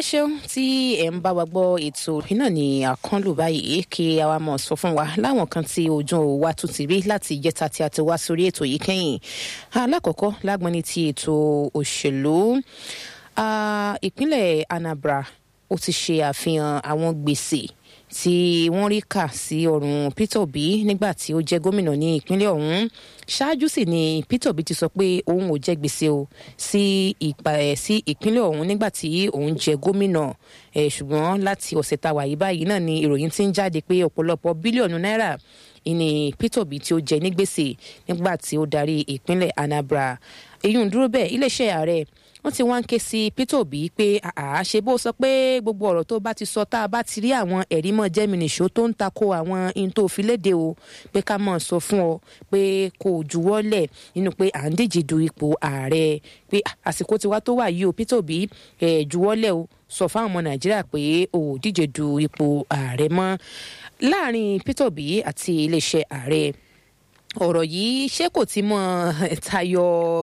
ẹ ṣeun tí ẹ ń bá wa gbọ́ ètò iná ní àkànlò báyìí kí a wá mọ̀ sọ fún wa láwọn kan tí ojú wa tún ti rí láti ìjẹta tí a ti wá sórí ètò yìí kẹ́yìn alákọ̀ọ́kọ́ lágbọ́n ní ti ètò òṣèlú ìpínlẹ̀ Anambra ó ti ṣe àfihàn àwọn gbèsè tí wọ́n rí kà sí ọrùn Peter Obi nígbà tí ó jẹ́ gómìnà ní ìpínlẹ̀ ọ̀hún ṣáájú sì ni Peter Obi ti sọ pé òun ò jẹ gbèsè o sí ìpa ẹ̀ sí ìpínlẹ̀ ọ̀hún nígbà tí òun jẹ gómìnà ẹ̀ ṣùgbọ́n láti ọ̀sẹ̀ tá a wà yìí báyìí náà ni ìròyìn ti ń jáde pé ọ̀pọ̀lọpọ̀ bílíọ̀nù náírà ìní Peter Obi tí ó jẹ ní gbèsè nígbà tí ó darí ìpínlẹ̀ Anambra èyí ń dúró bẹ́ẹ̀ iléeṣẹ́ ààrẹ wọ́n ti wá ń ké sí Peter Obi pé àá ṣe bó sọ pé gbogbo ọ̀rọ̀ tó bá ti sọ tá a bá ti rí àwọn ẹ̀rí mọ́ jẹ́mìnìṣó tó ń tako àwọn in tó fi léde o pé ká mọ̀ sọ fún ọ pé kò juwọ́lẹ̀ nínú pé à ń díje du ipò ààrẹ pé àsìkò tiwa tó wà yìí o Peter Obi ẹ̀ juwọ́lẹ̀ o sọ fáwọn ọmọ Nàìjíríà pé o ò díje du ipò ààrẹ mọ́ láàrin Peter Obi àti iléeṣẹ́ ààrẹ ọ̀rọ̀ yìí ṣé kò ti mọ tayọ